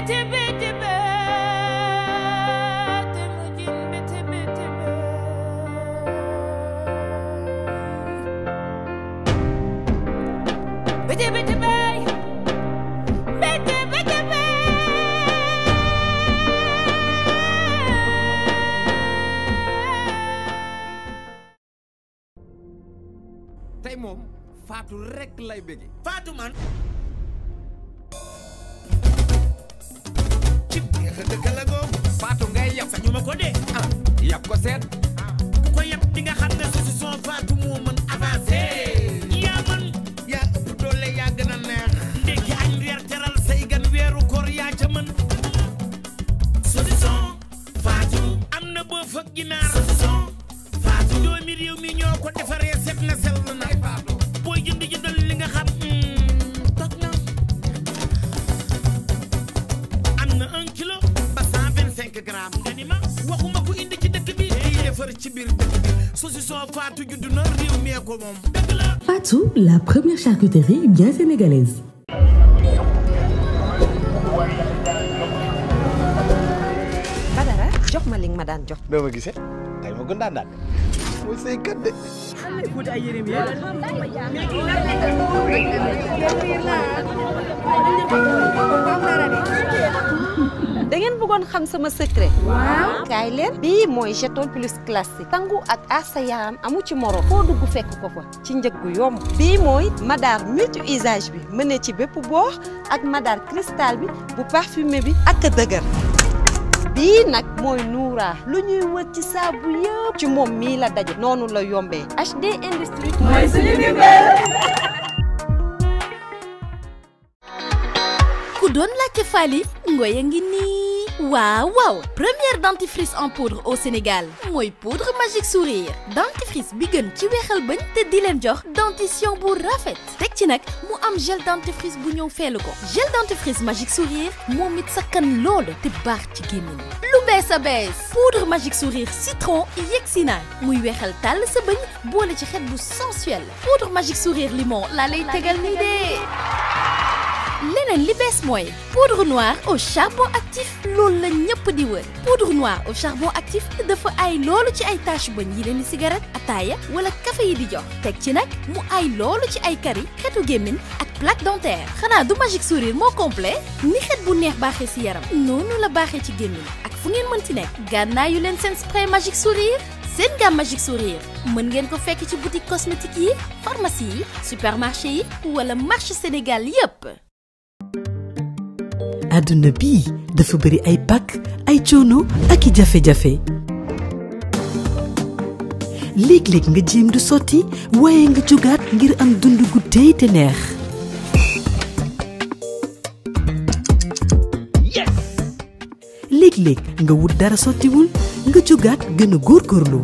Biti biti be, temujin biti biti be. Biti biti be, biti biti be. tey moom Fatou rek lay bëgge Fatou man ci biir dëkk la googu Fatou ngay yab sañu ma ko dee ah yab ko seet ku ko yab di nga xam ne su si son Fatou moo mën avancé yaa man yaa ëpp doole yaa gën a neex ndekki añ reer teral say gan weeru koor yaa ca mën saucisson Fatou am na boof ak ginaar saucisson Fatou doomi réew mi ñoo ko defaree set na sell na booy jënd jëndal li nga xam toog na am na un kilo ba cent vingt cinq grammes nga ni ma waxuma ko indi ci dëkk bi di defar ci biir dëkk bi saucisson Fatou juddu na réew mee ko moom dëgg la Fatou, la première charcuterie bien sénégalaise. Badara jox ma li nga ma daan jox. doo ma gisee tey ma gën daan daan mooy say kat de da ngeen bëggoon xam sama secret. waaw kaay leen. bii mooy jeton plus classique. sangu ak aasa yaram amu ci moro. foo dugg fekk ko fa ci njëg gu yomb. bii mooy madar multi usage bi mën na ci bépp boox ak madar cristal bi bu parfumé bi ak dëgër. bii nag mooy Noura lu ñuy wër ci saabu yëpp ci moom mii la daje noonu la yombee HD Industrie mooy suñu ku doon laajte Fally Ngoye ngi nii waaw waaw première dentifrice en poudre au Sénégal mooy poudre magique sourire dentifrice bi gën ci weexal bañ te di leen jox dentition bu rafet teg ci nag mu am gel dentifrice bu ñëw feelu ko gel dentifrice magique sourire moom it sakkan loolu te baax ci gémmiñ lu bees a bees poudre magique sourire citron yegsi na muy weexal tàll sa bëñ boole ci xet bu sensuel poudre magique sourire limon laa lay tegal nii de leneen li bees mooy poudre noire au charbon actif loolu la ñëpp di wër poudre noire au charbon actif dafa ay loolu ci ay tache bëñ yi leen di cigarette ataaya wala café yi di jox teg ci nag mu ay loolu ci ay kari xetu gémmiñ ak plaque dentaire xanaa du magique sourire moo complet ni xet bu neex baaxee ci yaram noonu la baaxee ci gémmiñ ak fu ngeen mën ci nekk gànnaayu leen seen spray magique sourire seen gamme magique sourire mën ngeen ko fekk ci boutique cosmétique yi pharmacie yi supermarché yi wala marché Sénégal yépp àdduna bii dafa bëri ay pakk ay coono ak i jafe-jafe léeg-léeg nga jéem du sotti waaye nga jógaat ngir am dund gu tey te neex léeg-léeg nga wut dara sottiwul nga jógaat gën a góorgóorlu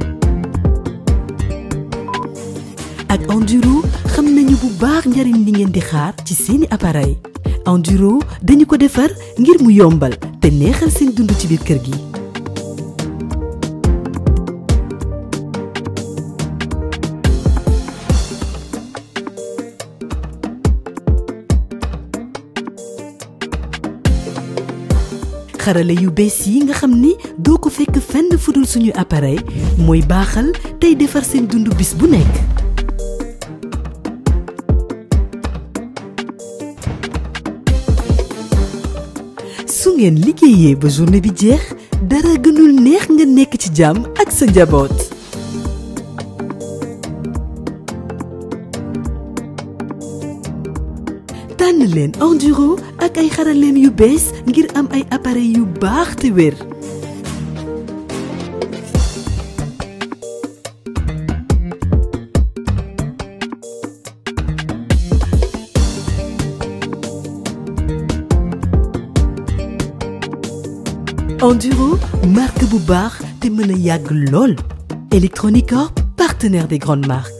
ak enduro xam nañu bu baax njariñ li ngeen di xaar ci seeni appareil enduro dañu ko defar ngir mu yombal te neexal seen dund ci biir kër gi xarale yu bees yi nga xam ni doo ko fekk fenn fudul suñu appareil mooy baaxal tey defar seen dund bis bu nekk su ngeen liggéeyee ba journée bi jeex dara gënul neex nga nekk ci jàmm ak sa njaboot tànn leen enduro ak ay xaraleem yu bees ngir am ay appareil yu baax te wér enduro marque bu baax te mën a yàgg lool Electronic Corp partenaire des grandes marques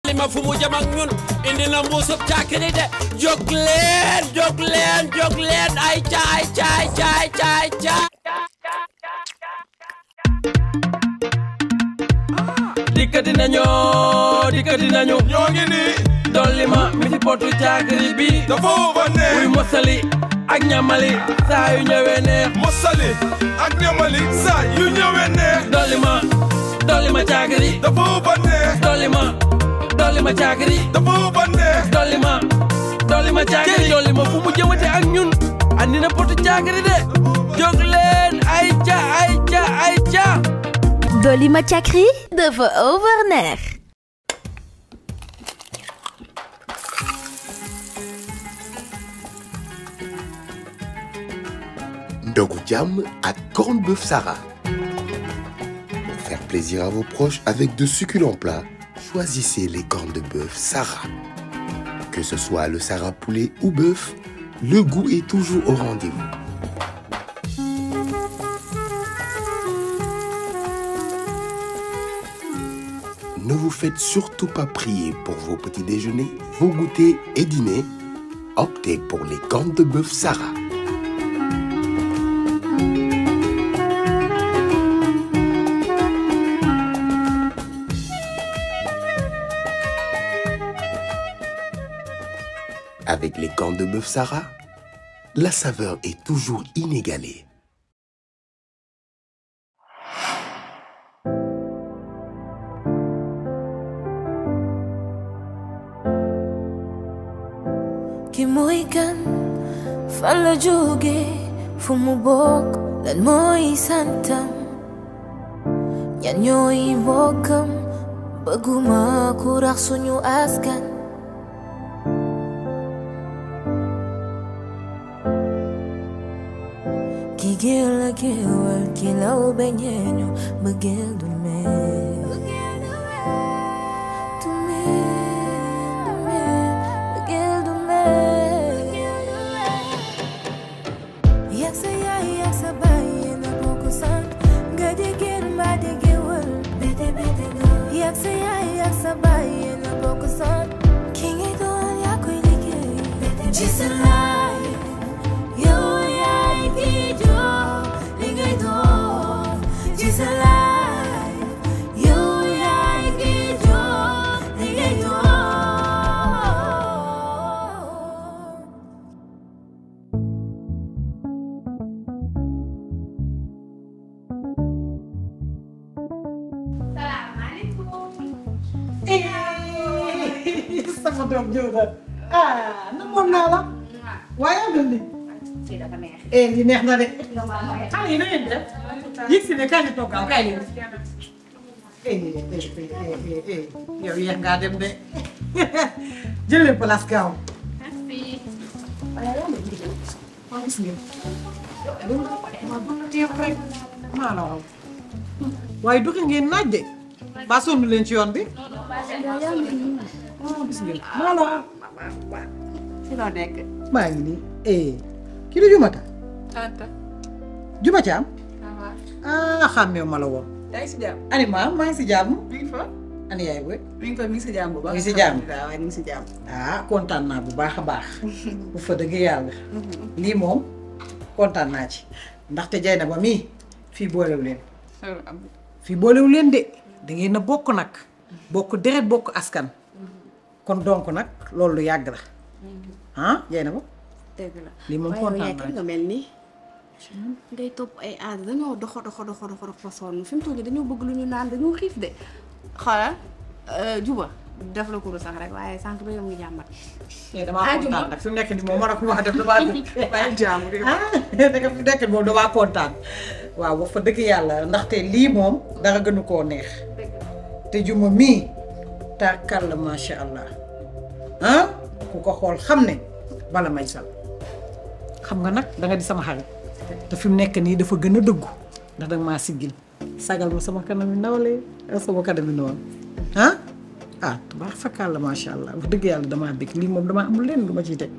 laajte ma fu mu jëm ak ñun indi na mbuusub càkkiri de jóg leen jóg leen jóg leen ay caay caay caay caay caay dikkati nañu dikkati nañu ñoo ngi nii dolli ma mi ci potu càkkiri bi dafa wóoba neex muy mosali ak ñamali saa yu ñëwee neex mosali ak ñamali saa yu ñëwee neex dolli ma dolli ma càkkiri dafa wóoba neex dolli ma dolli ma càkkiri dafa wóoba neex dolli ma dolli ma càkkiri dolli ma fu mu jëmate ak ñun andi na potu càkkiri de jóg leen ay ca ay ca ay ca Dolly ma càkkri dafa overneex Ndogu Jam à Corned Bœuf Sarah. Pour faire plaisir à vos proches avec de succulents plats, choisissez les cornes de bœuf Sarah. Que ce soit le Sarah poulet ou bœuf, le goût est toujours au rendez-vous. Ne vous faites surtout pas prier pour vos petits déjeuners, vos goûters et dîners. Optez pour les cornes de bœuf Sarah. Avec les cornes de bœuf Sarah, la saveur est toujours inégalée. ki mooy kan fan la jóge fu mu bokk lan mooy santam ñan ñooy mbokkam bëgguma ku rax suñu askan ki géel la géewal ki law beñeeñu bëggeel du mel du mel du mel bëggeel du mel yak sa yaay yak sa baay yéen a bokk sant nga jigéen mbaa di géwël bete bete nga yak sa yaay yak sa baay yéen a bokk sant ki ngay doon yaa koy liggéey ci sa laay yow yaay ki jox li ngay doon ci sa laay yow yaay ki jox li ngay doon sama doom jóoba ah na moom naa la waaye am ni eh li neex na de xale yi na ngeen def yëg si ne kaay di toggal kaay leen eh eh eh eh yow yeex ngaa dem de jël leen place gaaw waaw gis ngeen maa la wax waaye doxi ngeen naaj de ba sonn leen ci yoon bi waaw gis ngeen maa la wax ci loo nekk. maa ngi nii eh kii du Jumata tata. Juma Caam waaw. ah xàmmeewu ma la woon yaa ngi si jàmm. ani maam maa ngi si jàmm mi ngi fa. ani yaay booy mi ngi fa mi ngi si jàmm bu baax. mi ngi si jàmm. waaw waaye mi ngi si jàmm. ah kontaan naa bu baax a baax bu fa dëgg yàlla lii moom kontaan naa ci ndaxte jay na ba mii fii boolewu leen fii boolewu leen de da ngeen a bokk nag bokk deret bokk askan kon donc nag loolu lu yàgg la ah jay na ba dëgg la. lii moom waaye yow kontaan yaay naa kan nga mel nii. ngay topp ay aada dañoo doxo doxo doxo doxo doxo sonn fi mu toll nii dañoo bëgg lu ñu naan dañoo xiif de. xoolal juba def la kuru sax rek waaye sànq ba yow ngi jàmbat. eh damaa Ah, kontaan Juma. nag fi mu nekk nii moom war a ko wax def damaa dëgg waaye jàmm de. ah danga fi nekk moom damaa kontaan waaw wax fa dëgg yàlla ndaxte lii moom dara gënu koo neex te juma mii tàkkal la macha allah ah ku ko xool xam ne bala may sal xam nga nag danga di sama xarit te fi mu nekk nii dafa gën a dëggu ndax danga maa siggil sagal ma sama kanam yi nawle ak sama kanam yi noonu ah ah baax fakkaal la macha allah wax dëgg yàlla damaa bëgg lii moom damaa amul leen lu ma ciy teg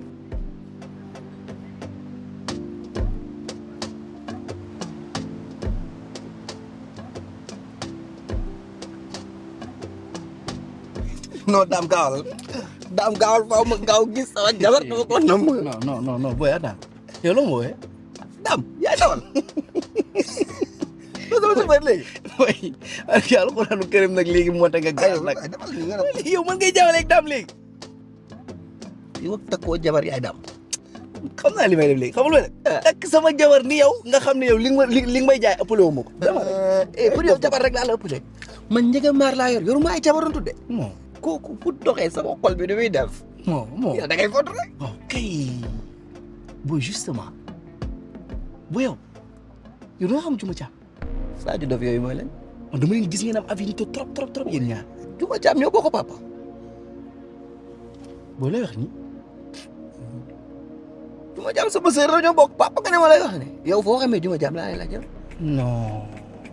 non daam gaawal daam gaawal faaw ma gaaw gis sama jabar dama ko nam non non non non booy daam yow loo ma wooyee daam yaay dawal loolu sama sëbër léegi booy ak yàlla xuraanu këram nag léegi moo tax nga gaaw nag yow mën ngay jawaleeg daam léegi yow ak takkoo jabar yaay daam xam naa li may def léegi xamul ma ne takk sama jabar ni yow nga xam ne yow li nga ma li li nga may jaay ëppale wu ma ko dama eh pour yow jabar rek laa la ëppale man njëga maar laa yor yoruma ay jabaroon tudde non kooku fu doxee sama xol bi du muy def non non yow da ngay foto rek ok booy justement bu yow yow doo xam Juma Caam Sadio Dof yooyu mooy leen man dama leen gis ngeen am affinité trop trop trop yéen ñaar Juma Caam ñoo bokk papa booy lay wax ni Juma Caam sama sœur la ñoo bokk papa nga ne ma lay wax ne yow foo xamee Juma Caam laa lay laaj non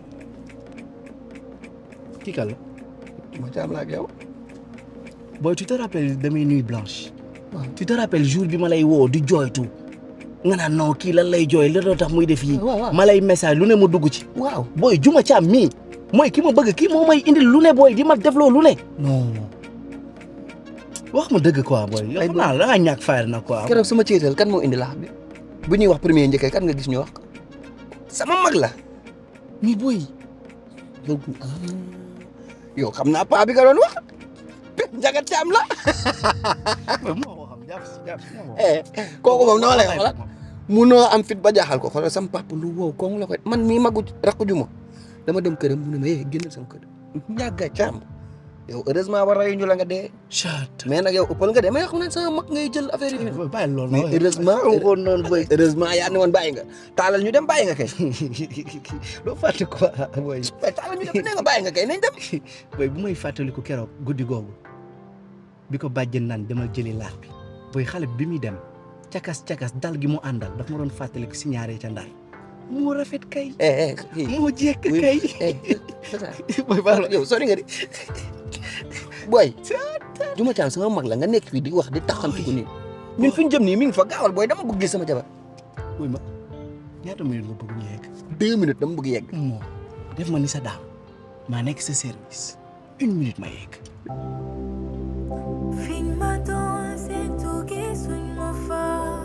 kii kan la Juma Caam laa ak yow booy tu te rappelles de mes nuits blanches tu te rappelles jour bi ma lay woo di jooytu nga naan non kii lan lay jooy lan la tax muy def yi waaw waaw. ma lay message lu ne ma dugg ci waaw booy Juma Caam mii mooy ki ma bëgg kii moo may indil lu ne booy di ma def loo lu ne non wax ma dëgg quoi booy yow xam naa la da ngaa ñàkk fayal na quoi keroog sama ceetal kan moo indi laax bi bu ñuy wax premier njëkkee kan nga gis ñu wax ko sama mag la mi booy yow yow xam naa paa bi nga doon wax njagat caam la moo ko xam jàpp si jàpp si moo ko eh kooku moom noo lay xoolal munoo am fit ba jaaxal ko xoolal sama papa lu wow kooku la koy man mii magu rakku juma dama dem këram mu ne ma eh génnal sama kër ñàgga caam yow heureusement war rayu ñu la nga dee chat mais nag yow ëppal nga dee mais xam naa sama mag ngay jël affaire yi bàyyi loolu mais heureusement ko noonu booy heureusement yaa ne woon bàyyi nga taalal ñu dem bàyyi nga kay doo fàtte quoi booy mais taalal ñu dem ne nga bàyyi nga kay nañ dem booy bu may fàttaliku keroog guddi googu bi ko bàjjen naan demal jëli laax bi booy xale bi muy dem cakas cakas dal gi mu àndal daf ma doon fàttaliku si ñaaree ca ndar moo rafet kay eh eh moo jekk kay booy baal ma yow sori nga di booy Juma Caam sama mag la nga nekk fii di wax di taxantu ko nii ñun fi ñu jëm nii mi ngi fa gaawal booy dama bëgg gis sama jabar booy ma ñaata minute nga bëgg ñu yegg deux minutes dama bëgg yegg moo def ma ni sa daam maa nekk sa service une minute ma yegg Fiñ ma doon seetu gisuñ ma fa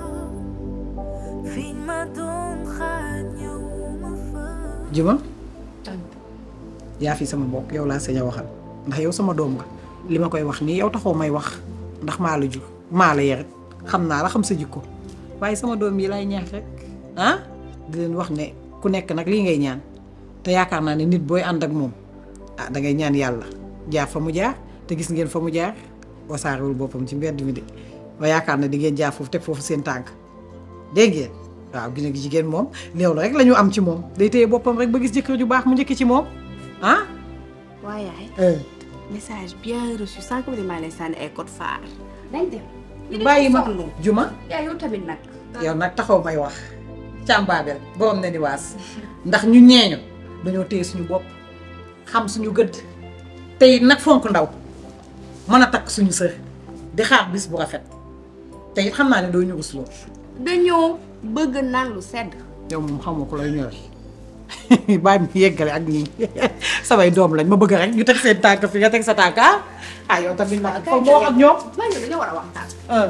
fiñ ma doon xaar ñëwuma fa Juma yaa fi sama bopp yow laa sañ a waxal ndax yow sama doom nga li ma koy wax nii yow taxoo may wax ndax maa la jur maa la yarit xam naa la xam sa jikko waaye sama doom yi lay ñaax rek ah di leen wax ne ku nekk nag lii ngay ñaan te yaakaar naa ne nit booy ànd ak moom ah da ngay ñaan yàlla jaar fa mu jaar te gis ngeen fa mu jaar wasaarewul boppam ci mbedd mi de ba yaakaar na di ngeen jaar foofu teg foofu seen tànk dégg ngeen waaw gis nga jigéen moom léew la rek la ñu am ci moom day téye boppam rek ba gis jëkkër ju baax mu njëkk ci moom ah. waaye yaay message bien reçu sànq bi maa lay sànni ay code phare. dañ dem. bàyyi ma juma yaa yow tamit nag. yow nag taxaw may wax càmbaabel borom na ni waas ndax ñu ñeeñu dañoo téye suñu bopp xam suñu gëdd te it nag fonk ndaw mën a takk suñu sër di xaar bis bu rafet te it xam naa ne doo ñu rusloo dañoo bëgg naan lu sedd. yow moom xamoo ko lay ñëwee bàyyi mu yeggale ak ñii samay doom lañ ma bëgg rek ñu teg seen tànk fi nga teg sa tànk ah ah yow tamit nag foog moo ak ñoom. maa ngi dañoo war a waxtaan.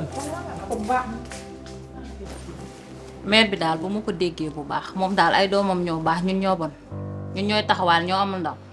mère bi daal bu ma ko déggee bu baax moom daal ay doomam ñoo baax ñun ñoo bon ñun ñooy taxawaal ñoo amul ndaw.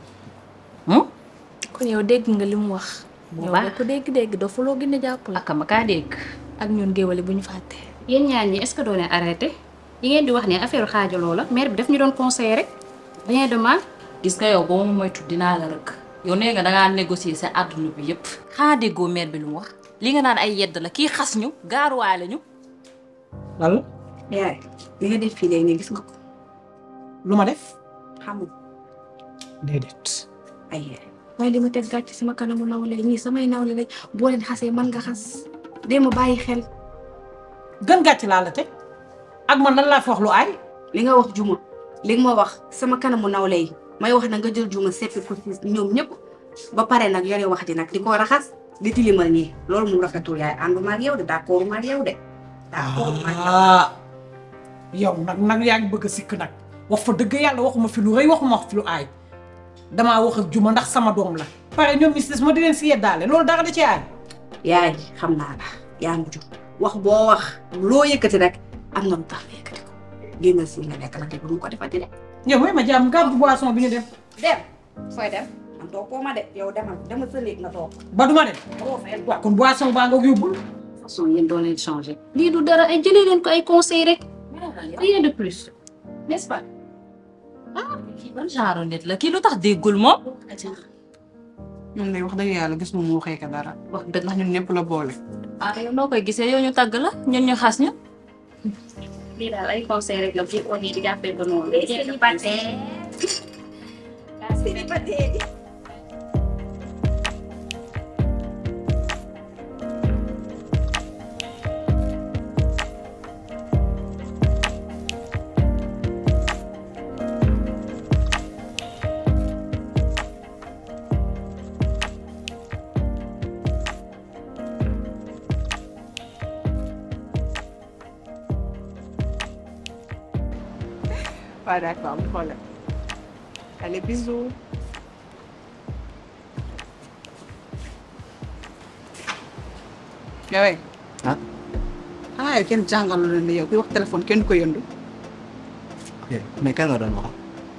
kon yow dégg nga li mu wax. Bu yow baax. boo ko dégg-dégg dafa loo gën a jàppale. ak ma kaa dégg. ak ñun géwale bu ñu fàtte. yéen ñaar ñi est-ce que doo leen arrêté yi ngeen di wax ne affaire xaajaloo la mère bi daf ñu doon conseiller rek rien de mal. gis nga yow boo ma moytu dinaa la rëkk yow nee nga dangaa négocier sa àdduna bi yépp xanaa déggoo mère bi lu mu wax li nga naan ay yedd la kii xas ñu gaaruwaale ñu. lan la yaay li nga def fii léegi nii gis nga ko. lu ma def xamul déedéet. ay yaay waaye li ma teg gàcc sama kanamu nawle ñii samay nawle lañ boo leen xasee man nga xas dee ma bàyyi xel. gën gàcc laa la teg ak man lan laa fi wax lu aay. li nga wax juma li nga ma wax sama kanamu nawle yi may wax na nga jël juma seppi ko ci ñoom ñëpp ba pare nag yore wax di nag di ko raxas di tilimal ñii loolu mu rafetul yaay ànduma ak yow de d'accord ma ak yow de. d'accord ma ak yow. ah yow nag nag yaa ngi bëgg a sikk nag wax fa dëgg yàlla waxuma fi lu rëy waxuma fi lu aay damaa wax ak juma ndax sama doom la pare ñoom ñi si des ma di leen si yeddaale loolu dara da ci aay yaay xam naa la yaa ngi jur wax boo wax loo yëkkati rek am na lu tax nga yëkkati ko génnal si nga nekk nag bu mu ko defati de. yow mooy ma jàmm gàddu boisson bi ñu dem dem fooy dem man toogoo ma de yow demal demal sa néeg nga toog. ba duma dem waaw kon boisson baa nga yóbbul façon yéen doo leen changé lii du dara ay jëlee leen ko ay conseil rek rien de plus n'est-ce pas ah kii ban genre nit la kii lu tax déggul moom ñun de wax dëgg yàlla gis mu waxee ka dara wax dëgg ndax ñun ñëpp la boole. ah yow noo koy gisee yow ñu tàgg la ñun ñu xas ñu lii daal ay conseil rek la bu on yi di jàppee ba noonu célibataire célibataire waaw d'accord am problème. allez bisous. yow ah ah yow kenn jàngalu leen ne yow kuy wax téléphone kenn du ko yëndu. ok mais kan nga doon wax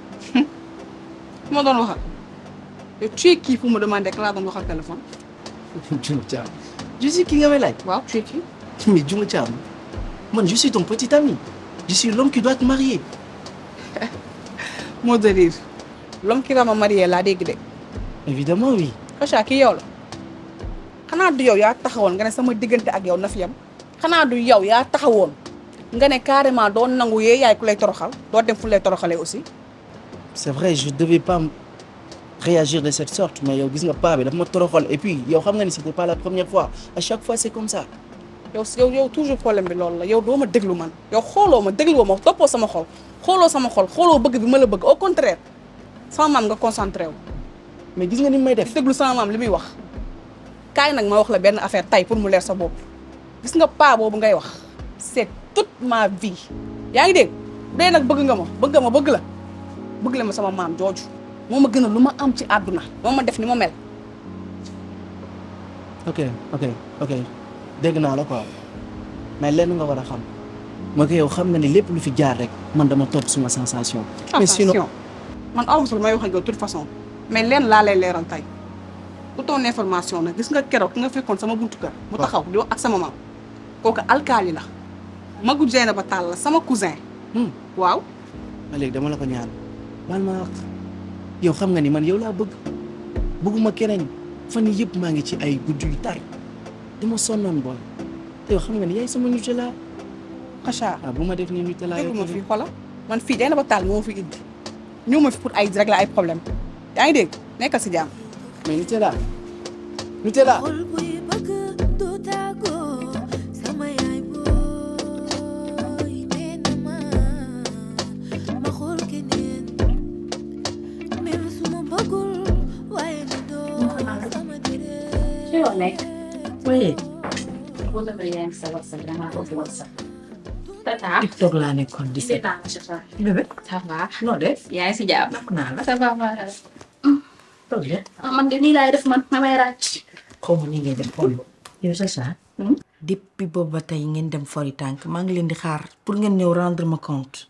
fu ma doon waxal yow tu es qui pour me demander que laa doon waxal téléphone. Djuma Thiam je suis ki nga may laaj waaw tu es qui. mais Djuma Thiam man je suis ton petit ami je suis l'homme qui doit te marier mot de rire l'homme qui va me marier laa dégg de. évidemment oui Kacha kii yow la xanaa du yow yaa taxawoon nga ne sama diggante ak yow na fi yam xanaa du yow yaa taxawoon nga ne carrément doo nangu yee yaay ku lay toroxal doo dem fu lay toroxalee aussi. c'est vrai je devais pas m- réagir de cette sorte mais yow gis nga paa bi daf ma toroxal et puis yow xam nga ni c'était pas la première fois à chaque fois c'est comme ça yow yow yow toujours problème bi loolu la yow doo ma déglu man yow xooloo ma dégluwoo ma toppoo sama xol xooloo sama xol xooloo bëgg bi ma la bëgg au contraire sama maam nga concentré wu. mais gis nga ni may def déglu sama maam li muy wax kaay nag ma wax la benn affaire tay pour mu leer sa bopp gis nga paa boobu ngay wax c'est toute ma vie yaa ngi dégg dee nag bëgg nga ma bëgg nga ma bëgg la bëgg la ma sama maam jooju moo ma gën a lu ma am ci àdduna moo ma def ni ma mel ok ok ok dégg naa la quoi mais lenn nga war a xam moo ko yow xam nga ni lépp lu fi jaar rek man dama topp suma sensation mais sinon attention man aw ma sax may wax ak yow de toute façon mais leen laa lay leeral tey pour ton information nag gis nga keroog ki nga fekkoon sama buntu kër mu taxaw di wax ak sama maam kooku alkaali la magu Jeena ba tàll la sama cousin waaw ba léegi dama la ko ñaan baal ma wax yow xam nga ni man yow laa bëgg bëgguma keneen fan yii yëpp maa ngi ci ay guddi yu tar dama sonnoon booy te yow xam nga ni yaay sama Nutella Kacha ah bu ma def ni Nutella yow déglu ma tamit. fii xoola man fii Jeena ba tàll moo fi indi ñëw ma fi pour ay régler ay problème yaa ngi dégg nekkal si jàmm mais Nutella Nutella xol buy bëgg du tàggoo sama yaay booy nee na ma ma xool keneen même su ma bëggul waaye na doo sama dërët ci loo nekk oui boo defee yaa ngi sa WhatsApp damaa ko fi WhatsApp tata TikTok laa nekkoon di seet. seetaan Chacha bébé ça va noo def. yaa ngi si jàmm nakk naa la. ça va va toog leen. ah man de nii laay def man mamay ràcc xaw ma ni ngay def xool yow Chacha. depuis boobu ba tey ngeen dem fori tànk maa ngi leen di xaar pour ngeen ñëw rendre ma compte.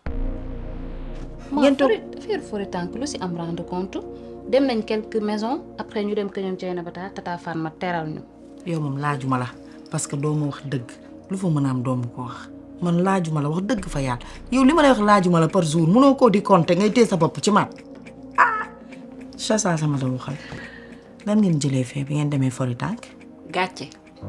ngeen toog affaire fori tànk lu si am rendre compte dem nañ quelques maisons après ñu dem kër ñoom Dieyna Bata tata Fan ma teral ñu yow moom laajuma la parce que doo ma wax dëgg lu fa mën a am doo ma ko wax man laajuma la wax dëgg fa yàlla yow li ma lay wax laajuma la par jour mënoo koo di compter ngay téye sa bopp ci man ah Chacha sama la waxal lan ngeen jëlee fee bi ngeen demee fori tànk gàcce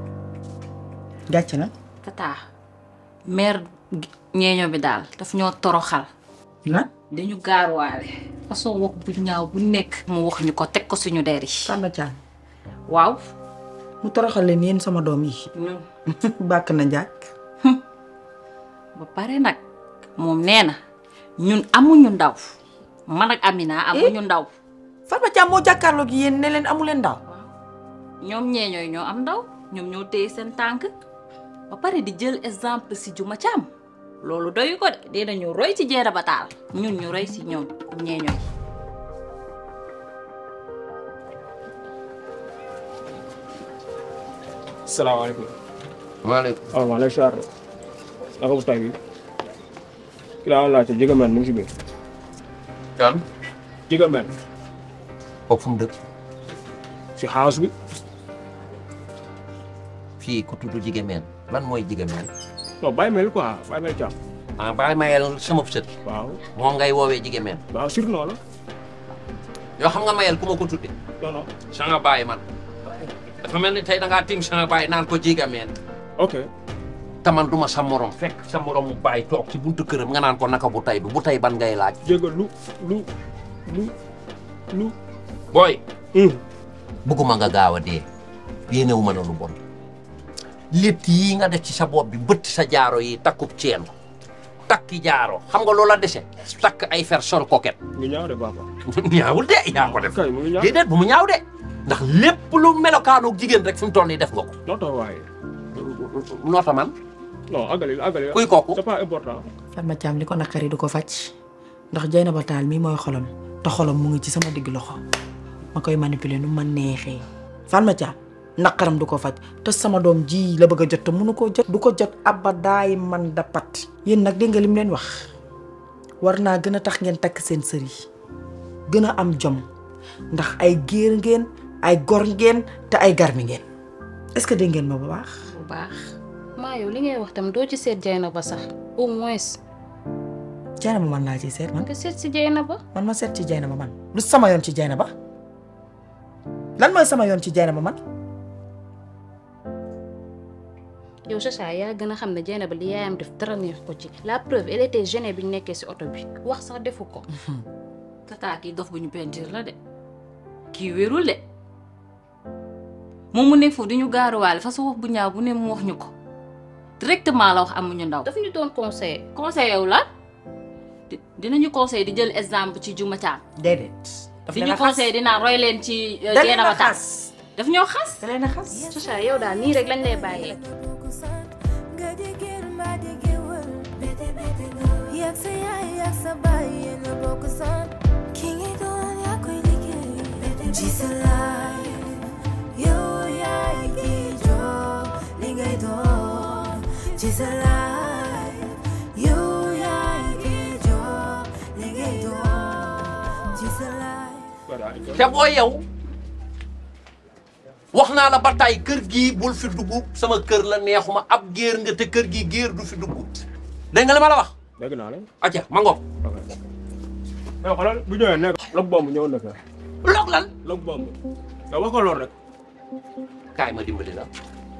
gàcce na tata mère ñeeño bi daal daf ñoo toroxal lan dañu gaaruwaale façon wax bu ñaaw bu nekk mu wax ñu ko teg ko suñu der yi Samba Thiam waaw mu toroxal leen yéen sama doom yi ñun bàkk na njàkk ba pare nag moom nee na ñun amuñu ndaw man ak Amina amuñu ndaw Farba Thiam moo jàkkaarloo gi yéen ne leen amu leen ndaw ñoom ñeeñooy ñoo am ndaw ñoom ñoo téye seen tànk ba pare di jël exemple si Juma Caam loolu doyu ko de dinañu roy ci Dieyna Bata ñun ñu roy si ñoom ñeeñooy salaamaaleykum. maaleykum. waaw maa lay siyaar. naka bu tay bi. ki laa laajte Jiga Men mu ngi si biir. kan. Jiga Men. kooku fu mu dëkk. si house bi. fii ku tudd Jiga Men lan mooy Jiga Men. non bàyyi mel quoi bàyyi mel càmm. ah bàyyi mayel sama sët. waaw. moom ngay woowee Jiga Men. waaw surnom la. yoo xam nga mayel ku ma ko tudde non non. sa nga bàyyi man. dafa mel ni tey da ngaa tim sa nga bàyyi naan ko Jiga Men. ok. te man duma sa morom fekk sa morom mu bàyyi toog ci buntu këram nga naan ko naka bu tay bi bu tay ban ngay laaj. Jiga lu lu lu lu. booy. bëgguma nga gaaw a dee. yéenewu ma na lu bon. létt yii nga def ci sa bopp bi bëtt sa jaaro yi takkub ceen takki jaaro xam nga loola dese takk ay fer sol koket. mu ngi ñaaw de papa. ñaawul de yaa ko def. kay mu ngi ñaaw déedéet bu mu ñaaw de. ndax lépp lu melokaanu jigéen rek fi mu toll nii def nga ko. noota waaye. noota man. non àggali àggali. kuy kooku. c'est pas important. Fatma Thiam li ko naqari du ko faj ndax Dieynaba Tall mii mooy xolam te xolam mu ngi ci sama digg loxo ma koy manipuler nu ma neexee Fatma Thiam naqaram du ko faj te sama doom ji la bëgg a jot te mënu koo jot du ko jot abadaay man da pat yéen nag dégg nga lim leen wax war naa gën a tax ngeen takk seen sër yi gën a am jom ndax ay géer ngeen ay gor ngeen te ay garmi ngeen est-ce que dégg ngeen ma bu baax bu baax maa yow li ngay wax tam doo ci seet Dieynaba sax au moins Dieynaba man laa ciy seet man nga seet si Dieynaba man ma seet ci Dieynaba man lu sama yoon ci Dieynaba lan mooy sama yoon ci Dieynaba man yow Chacha yaa gën a xam ne Dieynaba li yaayam def dara neex ko ci la preuve elle était gênée bi ñu nekkee si oto bi wax sax defu ko tata kii dof bu ñu peinture la de kii wérul de moom mu nekk foofu di ñu gaaruwaale façon wax bu ñaaw bu ne mu wax ñu ko directement la wax amuñu ndaw. daf ñu doon conseil conseil yow la di dinañu conseil di jël exemple ci Juma Thiam. déedéet. daf di leen a ñu xas conseil dinaa roy leen ci. da leen a Dieynaba Tall xas. daf ñoo xas. da leen a xas. Chacha yow daal nii rek lañ lay bàyyee. Yak sa yaay yak sa baay yéen a bokk sant ki ngay doon yaa koy liggéey ci sa life yow yaay ki jox li ngay doon ci sa life yow yaay ki jox li ngay doon ci sa life te boo yow wax naa la ba tey kër gii bul fi dugg sama kër la neexuma ab géer nga te kër gii géer du fi dugg dégg nga li ma la wax. dégg naa la. acca ma ngoog. mais xoolal bu ñëwee nekk log bomb ñëw na fa. log lan. log bomb. nga wax ko lool rek. kaay ma dimbali la.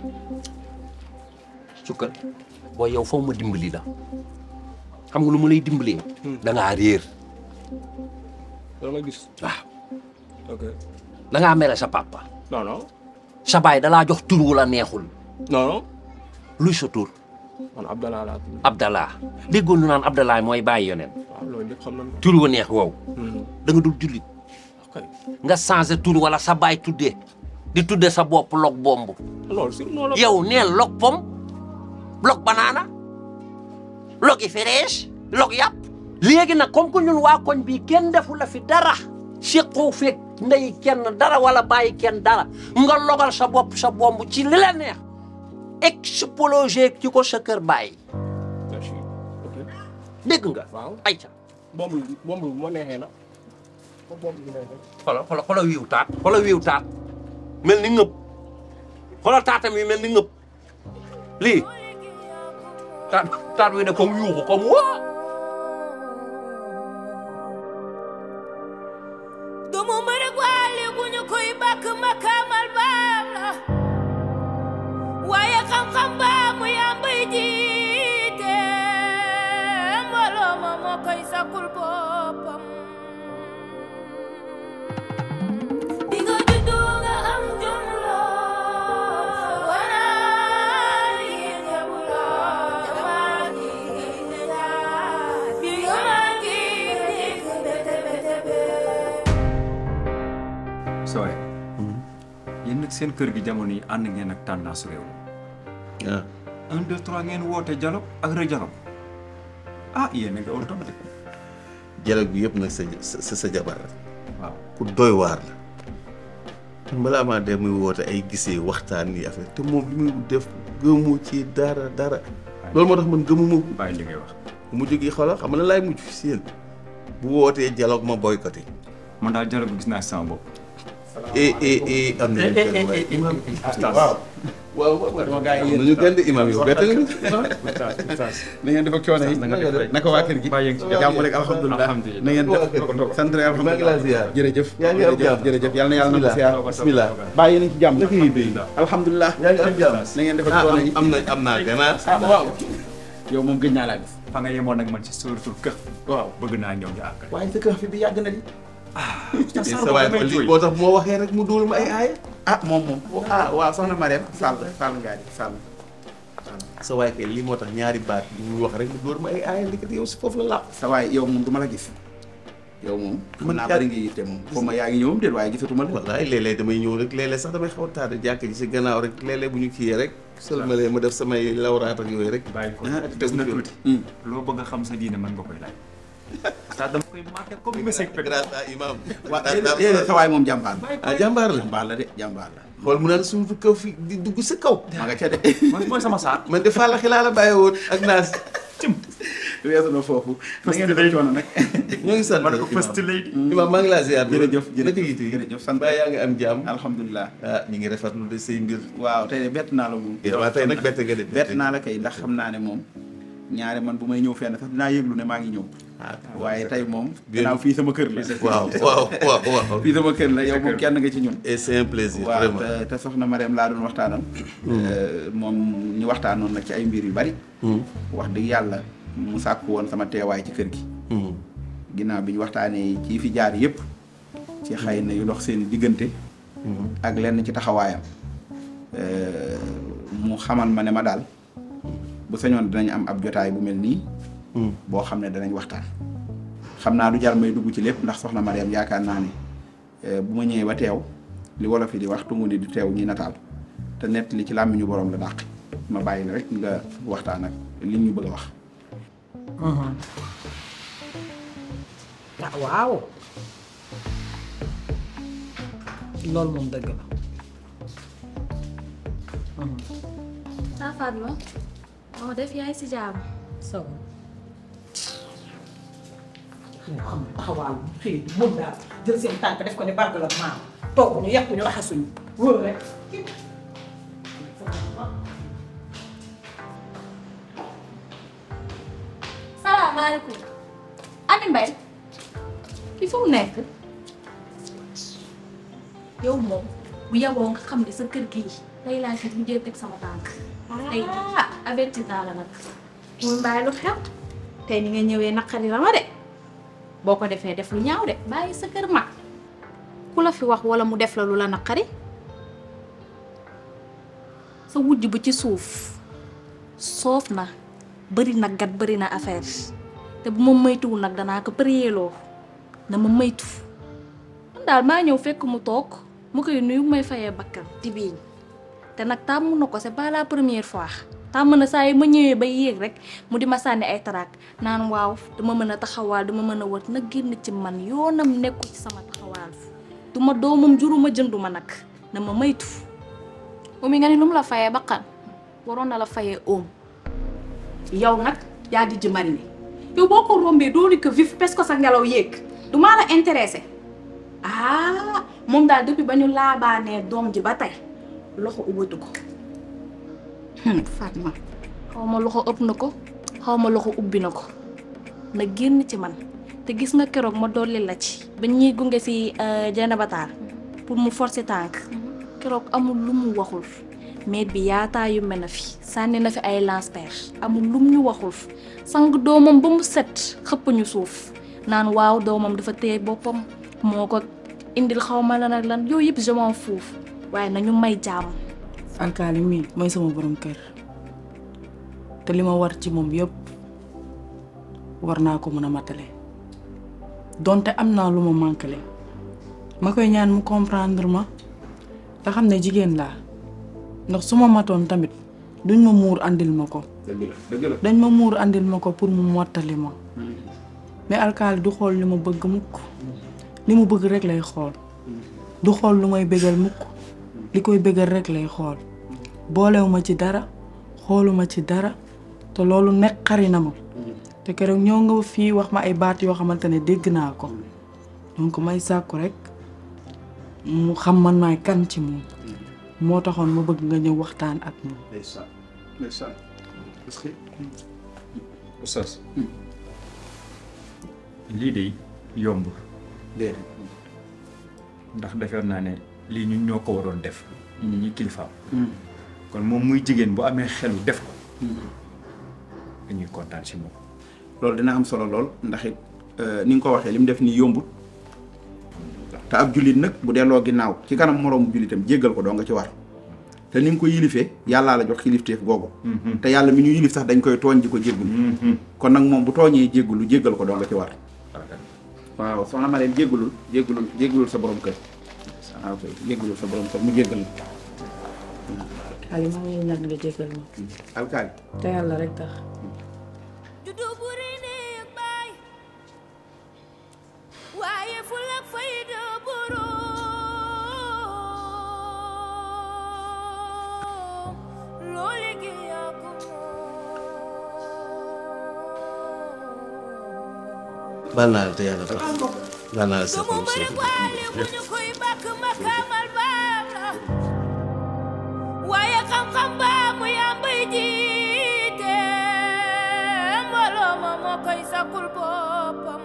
sukkal boo yow foofu ma dimbali la xam nga lu ma lay dimbalee. da ngaa réer. loolu nga gis. waaw. ok. da ngaa mere sa papa. non non. sa baay da laa jox tur wu la neexul. non non. luy sa tur. man Abdallah laa tudd. Abdallah déggoon nu naan Abdallah mooy bàyyi yoneen waaw loolu ñëpp xam nañ ko. tur wu neex wow da nga dul jullit ok. nga changé tur wala sa baay tuddee di tudde sa bopp log bomb loolu si noonu la. yow neel log pom log banaana logi fraise log yàpp léegi nag comme que ñun waa koñ bi kenn defu la fi dara séqoo feeg ndey kenn dara wala bàyyi kenn dara nga logal sa bopp sa bomb ci li la neex explosé ci ko sa kër bàyyi merci. ok. dégg nga waaw. ayca bomb bi bomb bi bu ma neexee na. ko bomb bi neexee. xoolal xoolal xoolal wiiw taat xoolal wiiw taat mel ni ngëb xoolal taatam yi mel ni ngëb lii taat taat wi ne comme yuuxu comme waa doomu mbër ak waale bu ñu koy bàkk makaamal baam la waaye xam-xam baa mu yàmbay jiite mbooloo ma moo koy sakul boppam bi nga juddu nga am jom lool wanaa liggéey jabu lool jamaa gi ne jaar bi nga maa ngi dégg bete bete bete sooy yéen nag seen kër gi jamono yi ànd ngeen ak tendance réew mi un deux trois ngeen woote dialogue ak re dialogue ah yéen a ngi aw de dialogue bi yëpp nag sa sa sa jabar la waaw ku doy waar la te balaa maa dem muy woote ay gisee waxtaan yi affaire te moom li muy def gëmu ci dara dara loolu moo tax man gëmuma ko bàyyi li ngay wax bu mujj gi xoolal xam nga lan laay mujj si yéen bu wootee dialogue ma boycotté man daal dialogue gis naa si sama bopp eh eh eh am nañu kenn waaye imam waaw waaw waaw gaa yi am nañu kenn de imam yow bett nga ñu na ngeen def ak coono yi naka waa kër gi jàmm rek alhamdulilah na ngeen def sant rek alhamdulilah jërëjëf yaa ngi am jàmm jërëjëf yàlla na yàlla na ko siyaar bismillah bàyyi nañ ci jàmm naka yi béy alhamdulilah yaa ngi am jàmm na ngeen def ak coono yi am na am naa ganaar ah waaw yow moom gëj naa laa gis fa nga yemoon nag man ci suratul kër waaw bëgg naa ñëw ñu àgg waaye sa kër fi bi yàgg na di sa waay ko lii boo tax bu ma waxee rek mu dóor ma ay aaya ah moom moom ah waaw soxna Mariam Sall Sall ngaa di Sall sa waay kay lii moo tax ñaari baat yi ñu wax rek mu dóor ma ay aaya ndekete yow si foofu la làpp sa waay yow moom du ma la gis yow moom mën naa bari nga yitte moom xaw ma yaa ngi ñëwam déet waaye gisatuma la wallaay léeg-léeg damay ñëw rek léeg-léeg sax damay xaw a tardé jàkk ji si gannaaw rek léeg-léeg bu ñu kiyee rek sëlmalee ma def samay lawraat ak yooyu rek bàyyi ko des na tuuti loo bëgg a xam sa diine mën nga koy laaj ça dama koy marqué comme message grâce à imam waa déedéet sa waay moom jàmbaar la ah jàmbaar la jàmbaar la de jàmbaar la xool mu naan suufu kaw fi di dugg sa kaw ma nga ca de man mooy sama saat man de fàlla xilaa la bàyyi woon ak naas weesu na foofu na ngeen def coono nag ñoo ngi sant man ko first lady imam maa ngi laa ziar jërëjëf naka yitte jërëjëf sant baa yaa ngi am jàmm alhamdulilah ah ñu ngi rafetlu de say mbir waaw tey de bett naa la moom waaw tey nag bett nga de bett naa la kay ndax xam naa ne moom ñaare man bu may ñëw fenn sax dinaa yëglu ne maa ngi ñëw waaye tey moom gannaaw fii sama kër la waaw waaw waaw waaw fii sama kër la yow moom kenn nga ci ñun et c'est un plaisir waaw vraiment te te soxna Mariam laa doon waxtaanal moom ñu waxtaanoon nag ci ay mbir yu bari wax dëgg yàlla mu sàkk woon sama teewaay ci kër gi ginnaaw bi ñu waxtaanee ci fi jaar yëpp ci xëy na yu dox seen diggante ak lenn ci taxawaayam mu xamal ma ne ma daal bu sañoon dinañ am ab jotaay bu mel nii boo xam ne danañ waxtaan xam naa du jar may dugg ci lépp ndax soxna Mariam yaakaar naa ne bu ma ñëwee ba teew li wolof yi di wax tungu ni di teew ñi nataal te nett li ci làmmiñu borom la dàq ma bàyyi la rek nga waxtaan ak li ñu bëgg a wax ah waaw loolu moom dëgg la saa Fatma moo def yaay si jàmm saw moo xam taxawaal bu xëy moom daal jël seen tànk def ko ne barga la maam toog ñu yàq ñu raxasuñu wóor rek salaamaaleykum Ami Mbaye ki fu mu nekk yow moom bu yaboo nga xam ne sa kër gii tey laa fi mujjee teg sama tànk tey ah avertir naa la nag muy mbaay lu xew tey ni nga ñëwee naqari la ma de boo ko defee def lu ñaaw de bàyyi sa kër mag ku la fi wax wala mu def la lu la naqari sa wujj bu ci suuf soof na bëri na gat bëri na affaire te bu ma moytuwul nag danaa ko përiyeeloo na ma moytu man daal maa ñëw fekk mu toog mu koy nuyu may fayee bakkan di biiñ te nag tàmm na ko c'est pas la première fois tàmm na saa yi ma ñëwee ba yéeg rek mu di ma sànni ay taraak naan waaw dama mën a taxawaal dama mën a wër na génn ci man yoonam nekkul ci sama taxawaal du ma doomam juruma jënduma nag na ma moytu umi nga ni lu mu la fayee bakkan waroon na la fayee oom yow nag yaa di ji marine yow boo ko rombee dooni ko vif pes ko sa ngelaw yéeg du maa la intéressé ah moom daal depuis ba ñu laabaanee doom ji ba tey loxo ubbatu ko Fatma xaw ma loxo ëpp na ko xaw ma loxo ubbi na ko na génn ci man te gis nga keroog ma dolli la ci ba ñuy gunge si Janabataar pour mu forcer tànk keroog amul lu mu waxul maire bi yaataa yu mel na fi sànni na fi ay lance-pierre amul lum ñu waxul sang doomam ba mu set xëpp ñu suuf naan waaw doomam dafa téye boppam moo ko indil xaw ma lan ak lan yooyu yëpp je m'en fous waaye nañu may jàmm. alkaali mii mooy sama borom kër te li ma war ci moom yëpp war naa ko mën a matale donte am naa lu ma manqué ma koy ñaan mu comprendre ma te xam ne jigéen laa ndax su ma matoon tamit duñ ma muur andil ma ko dëgg la dëgg la dañ ma muur andil ma ko pour mu mottali ma mais alkaali du xool li ma bëgg mukk li mu bëgg rek lay xool du xool lu may bégal mukk li koy bégal rek lay xool boolewuma ci dara xooluma ci dara te loolu nekk xari na ma te keroog ñëw nga fii wax ma ay baat yoo xamante ne dégg naa ko donc may sàkku rek mu xam man maay kan ci moom moo taxoon ma bëgg nga ñëw waxtaan ak moom ndeysaan ndeysaan parce que Oustaz lii de yomb déedéet ndax defeer naa ne lii ñun ñoo ko waroon def ñu ñi kilifaam kon moom muy jigéen bu amee xelu def ko dañuy kontaan si moom loolu dina am solo lool ndax it ni nga ko waxee li mu def nii yombut te ab jullit nag bu delloo ginnaaw ci kanam moroomu jullitam jéggal ko doo nga ci war te ni nga ko yilifee yàllaa la jox kilifteef googu te yàlla mi ñu yilif sax dañ koy tooñ di ko jéggul kon nag moom bu tooñee jéggulu jéggal ko doo nga ci war waaw soxna ma leen jéggulul jéggulul jéggulul sa borom kër waaw kay jéggulul sa borom kër mu jéggal la Ali maa ngi ñaan nga jégal ma alkaali te yàlla rek tax waaye ful ak fayda boroom loo liggéey yaa ko baal naa la te yàlla tax baal naa la sa xol sa ñu koy bàkk makaamal baam la waaye xam-xam baa mu yàmbay jiite mbooloo ma moo koy sakul boppam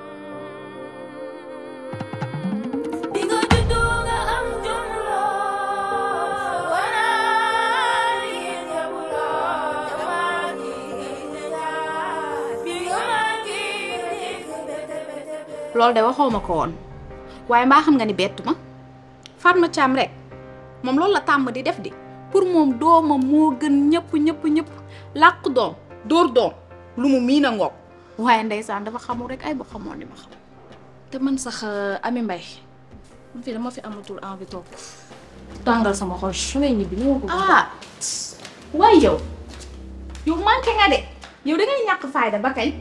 bi nga juddoo nga am jom lool wanaa liggéey jabu lool damaa liggéey jaay bi nga màggi nekk bete bete loolu de waxoo ma ko woon waaye mbaa xam nga ni bettu ma Fatma Thiam rek moom loolu la tàmm di def di pour moom doomam moo gën ñëpp ñëpp ñëpp làq doom dóor doom lu mu miin a ngoog waaye ndeysaan dafa xamul rek ay ba xamoon li ma xam te man sax Ami Mbay man fii dama fi amatul envie toog tàngal sama xol su may ñibbi ni ma ko ah waaye yow yow manqué nga de yow da ngay ñàkk fayda ba kañ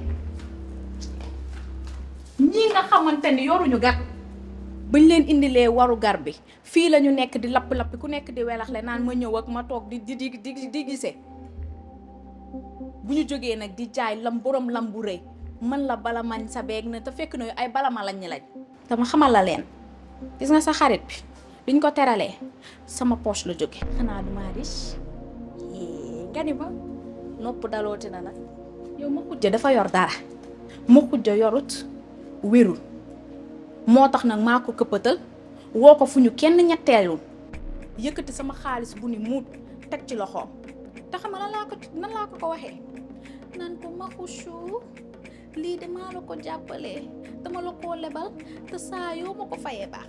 ñii nga xamante ni yoruñu gar bañ leen indilee waru gar bi fii la ñu nekk di lapp-lappi ku nekk di welaxle naan ma ñëw ak ma toog di di di di di gisee bu ñu jógee nag di jaay lam borom lam bu rëy man la bala mañ sa beeg na te fekk na ay bala ma lañ ñi lañ dama xamal la leen gis nga sa xarit bi liñ ko teralee sama poche la jóge xanaa du maa riche nga ni ba nopp dalooti na nag yow ma xujja dafa yor dara ma xujja yorut wérul moo tax nag maa ko këppatal woo ko fu ñu kenn ñetteelul yëkkati sama xaalis bu ni muut teg ci loxoom te xam nga nan laa ko nan laa ko ko waxee nan ko maxuchu lii de maa la ko jàppalee dama la koo lebal te saa yoo ma ko fayee baax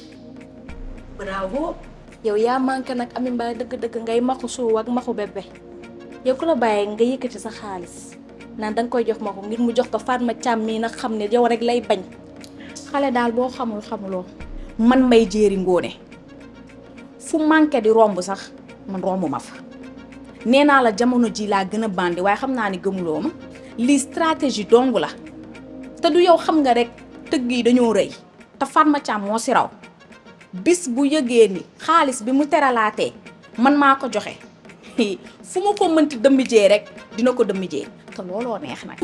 bravo yow yaa manqué nag Ami Mbaye dëgg-dëgg ngay maxu suuf ak maxu bébé yow ku la bàyyee nga yëkkati sa xaalis naan danga koy jox ma ko ngir mu jox ko Fatma Thiam mii nag xam ne yow rek lay bañ xale daal boo xamul xamuloo man may jéeri ngóone fu manqué di romb sax man romb ma fa nee naa la jamono ji laa gën a bandi waaye xam naa ni gëmuloo ma lii stratégie dong la te du yow xam nga rek tëgg yi dañoo rëy te Fatma Thiam moo si raw bis bu yëgee ni xaalis bi mu teralaatee man maa ko joxe fu ma ko mënti dëmbijee rek dina ko dëmbijee te looloo neex nag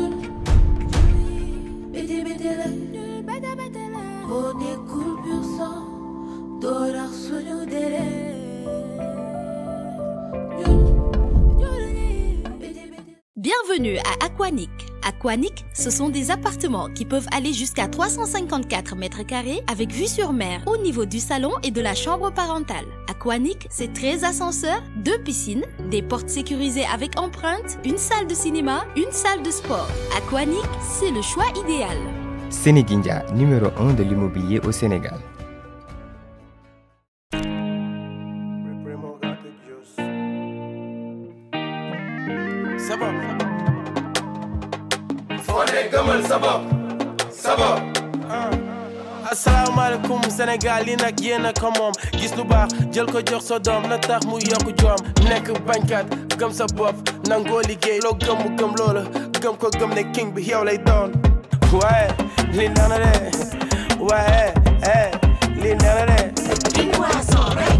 Bete bete la bete bete la boo nekkul pur sang doo rax suñu deret Bienvenue à Aquanic. Aquanic, ce sont des appartements qui peuvent aller jusqu'à 354 mètres carrés avec vue sur mer au niveau du salon et de la chambre parentale. Aquanic, c'est 13 ascenseurs, deux piscines, des portes sécurisées avec empreinte, une salle de cinéma, une salle de sport. Aquanic, c'est le choix idéal. Sénéguindia, numéro 1 de l'immobilier au Sénégal. sabab foo ne gëmal sabab sabab asalaamaaleykum Sénégal li nag yéen a ko moom gis lu baax jël ko jox sa doom na tax mu yokk joom nekk bañkat gëm sa bopp nangoo liggéey loo gëm mu gëm loola gëm ko gëm ne king bi yow lay doon waaye li nana de waaye eh li nana de King Boisson rek.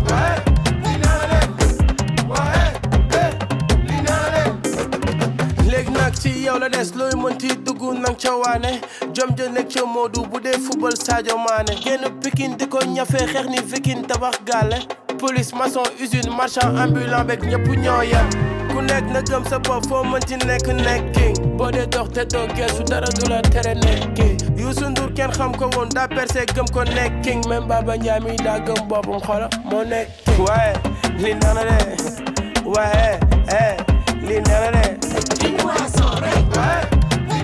léegi nag ci yow la des looy mënti dugg nang ca waane jom ja nekk ca Modou bu dee football Sadio Mané génn Pikine di ko ñafe xeex ni Viking tabax gàlle police maçon usine marchand ambulant beeg ñëpp ñoo yem ku nekk na gëm sa bopp foo mënti nekk nekk king boo dee dox te doo geesu dara du la tere nekk king Youssou Ndour kenn xam ko woon daa percé gëm ko nekk king même Baba Ndiaye mi daa gëm boppam xola moo nekk king waaye li nana de waaye eh li nana de King Boisson rek.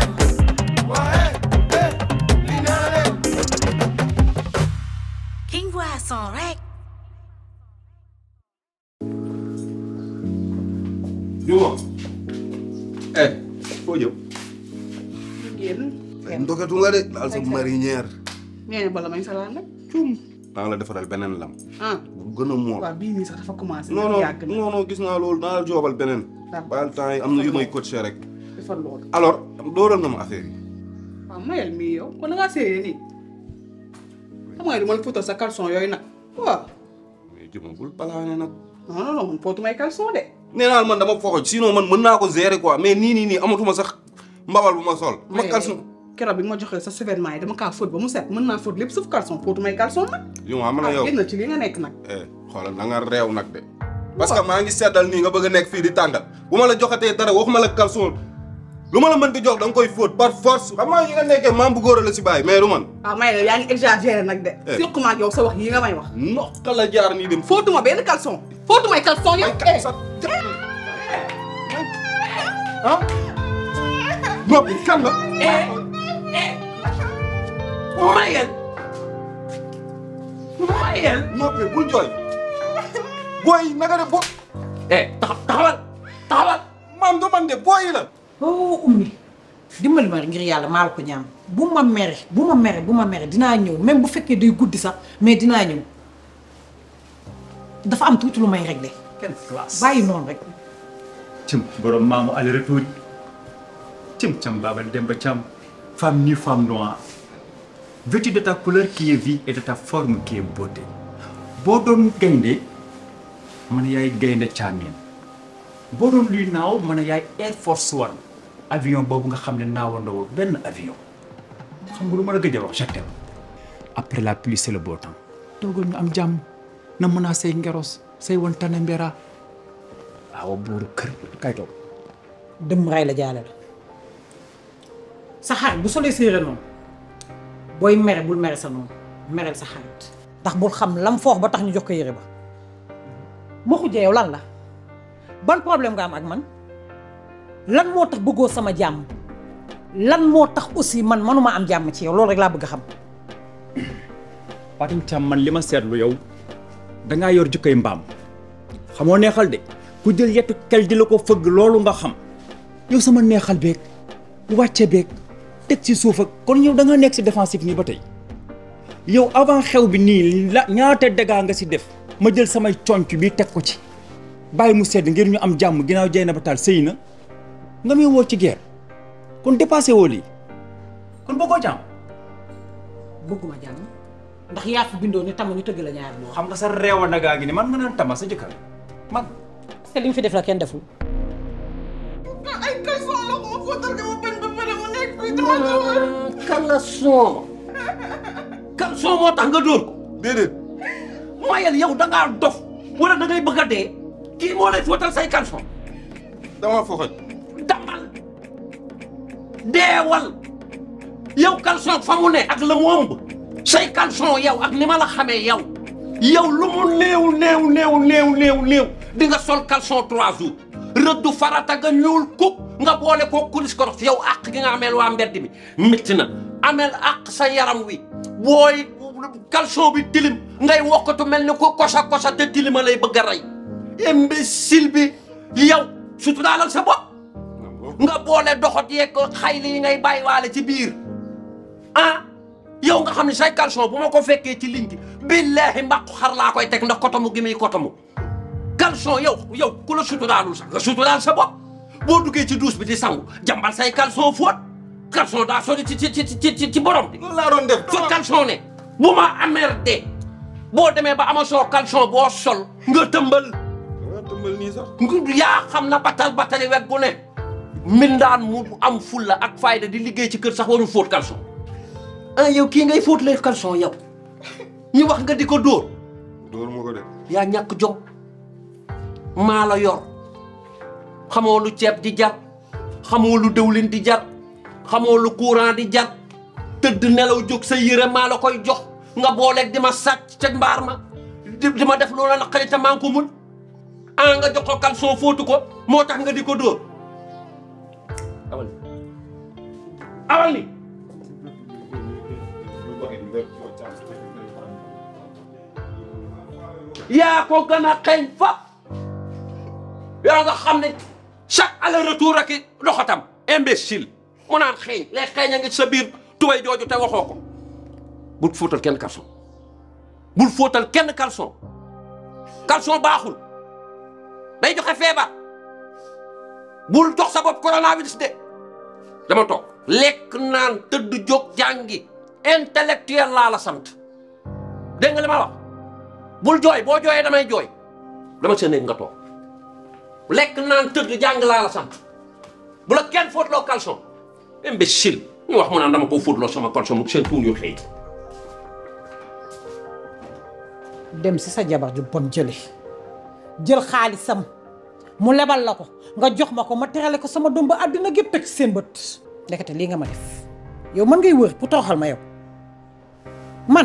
King Boisson rek. Juma. eh foo jëm. génn. ay ndoketu nga de daal sa marinière. nee na bala may salaan rek. maa ngi la defaral beneen lam. ah bu gën a mool. waaw bii nii sax dafa commencé. non non yàgg na non non gis naa loolu naa la joobal beneen. baal temps yi am na yu may coaché rek. dafa lool. alors dooral nga ma affaire yi. waaw mayal mii yow kon da ngaa séyee nii. xam nga du ma la fóotal sa caleçon yooyu nag. waaw. mais jëma bul balaane nag. non non non man fóotu may caleçon de. nee naa man dama foxoj sinon man mën naa ko gérer quoi mais nii nii nii amatuma sax mbabal bu ma sol. ma caleçon keroog bi nga ma joxee sa survêtement yi dama kaa fóot ba mu set mën naa fóot lépp sauf caleçon fóotu may caleçon nag. Juma man a yow génn ci li nga nekk nag. eh xoolal da nga réew nag de. parce que maa ngi seddal nii nga bëgg a nekk fii di tàngal bu ma la joxatee dara waxuma la caleçon lu ma la mën di jox da nga koy fóot par force xam nga yi nga nekkee maam bu góor la si bàyyi mais du man. waaw may la yaa ngi exagéré nag de. Eh. surtout ak yow sa wax yi nga may wax. nokka la jaar nii dem. fóotuma benn caleçon. fóotuma ay caleçon yow. ah. noppi kan la. Mayel. Mayel. noppi bul jooy. booy naka de bo. eh taxawal taxawal. maam du man de booy la. oh ummi dimbali ma ngir yàlla maa la ko ñaan bu ma mere bu ma mere bu ma mere dinaa ñëw même bu fekkee day guddi sax mais dinaa ñëw dafa am tuuti lu may réglé. Quelle classe. bàyyi noonu rek. Tim borom maamu aller retour Tim Cham Baba Demba Cham femme nue femme noire vêtue de ta couleur qui est vie et de ta forme qui est beauté boo doon gaynde man yaay gaynde caameen boo doon luy naaw man yaay Air Force One avion boobu nga xam ne naawandoo benn avion xam nga lu ma la gëj a wax je t'aime après la pluie c'est le beau temps toogal ñu am jàmm na mën a say ngeros say wan tane mbera waaw buuru kër kay toog dëmm ray la jaale la sa xarit bu solee séeréer noonu booy mere bul mere sa noonu mereel sa xarit ndax bul xam lam foox ba tax ñu jox ko yére ba ma xujjee yow lan la ban problème nga am ak man lan moo tax bëggoo sama jàmm lan moo tax aussi man manuma am jàmm ci yow loolu rek laa bëgg a xam Fatim Thiam man li ma seetlu yow dangaa yor jukkoy mbaam xamoo neexal de ku jël yettu kel di la ko fëgg loolu nga xam yow sama neexal beeg wàcce beeg teg ci suuf ak kon yow da nga nekk si défensif nii ba tey yow avant xew bi nii la ñaata dégâts nga si def ma jël samay conc bi teg ko ci bàyyi mu sedd ngir ñu am jàmm ginnaaw jey na ba taal sëy na nga muy woo ci guerre kon dépassé woo lii kon bëggoo jàmm bëgguma jàmm ndax yaa fi bindoo ni tam ñu tëgg la ñaar xam nga sa réewa nagaa gi ni man nga naan tama sa jëkkër man parce que li mu fi def la kenn deful ay caleçon la ko ma fóotal ko ma bañ ba pare mu nekk fii dama jóor. caleçon. caleçon moo tax nga dóor ko. déedéet. Mayel yow da ngaa dof wala da ngay bëgg a dee kii moo lay fóotal say caleçon. dama foxoj. damal deewal yow caleçon fa mu ne ak la mu ëmb say caleçon yow ak ni ma la xamee yow yow lu mu néew néew néew néew néew néew di nga sol caleçon trois jours rëddu farata nga ñuul kuk nga boole koo kulis koros yow àq gi nga ameel waa mbedd mi métti na ameel àq sa yaram wi booy caleçon bi tilim ngay wokkatu mel ni ko kosa kosa te tilima lay bëgg a rey imbécile bi yow suturaalal sa bopp nga boole doxot yeeg xayli yi ngay bàyyiwaale ci biir ah yow nga xam ne say caleçon bu ma ko fekkee ci ligne bi billaahi mbàqu xar laa koy teg ndax kotamu gi muy kotamu caleçon yow yow ku la suturaalul sax nga suturaal sa bopp boo duggee ci douche bi di sangu jàmbal say caleçon fóot caleçon daa sori ci ci ci ci ci ci borom bi. loolu laa doon def. fa caleçon ne bu ma amer de boo demee ba amasoo caleçon boo sol nga tëmbal tëmbal nii sax yaa xam na batal batali wet gu ne mbindaan mu am fulla ak fayda di liggéey ci kër sax warul fóot caleçon ah yow kii ngay fóot lay caleçon yow ñu wax nga di ko dóor dóor ma ko de yaa ñàkk jom maa la yor xamoo lu ceeb di jar xamoo lu dëwlin di jar xamoo lu courant di jar tëdd nelaw jóg sa yére maa la koy jox nga booleeg di ma sàcc ca mbaar ma di di ma def loola naqari te maa ngi ko mun ah nga jox ko caleçon fóotu ko moo tax nga di ko dóor awal ni awal ni yaa ko gën a xeeñ fa yaa nga xam ne chaque aller retour ak i doxatam imbécile mu naan xeeñ lay xeeñ a ngi sa biir tubay jooju te waxoo ko bul fóotal kenn caleçon bul fóotal kenn caleçon caleçon baaxul day joxe feebar bul jox sa bopp coronavirus de dama toog lekk naan tëdd jóg jàngi intellectuel laa la sant dégg nga li ma wax bul jooy boo jooyee damay jooy dama sa néeg nga toog lekk naan tëdd jàng laa la sant bu la kenn fóotloo caleçon imbécile ñu wax mu naan dama ko fóotloo sama caleçon mu seen tuun yu xëy dem si sa jabar ju bon jële jël xaalisam mu lebal la ko nga jox ma ko ma terale ko sama doom ba àddina gépp teg ci seen bët ndekete lii nga ma def yow man ngay wër pour toroxal ma yow man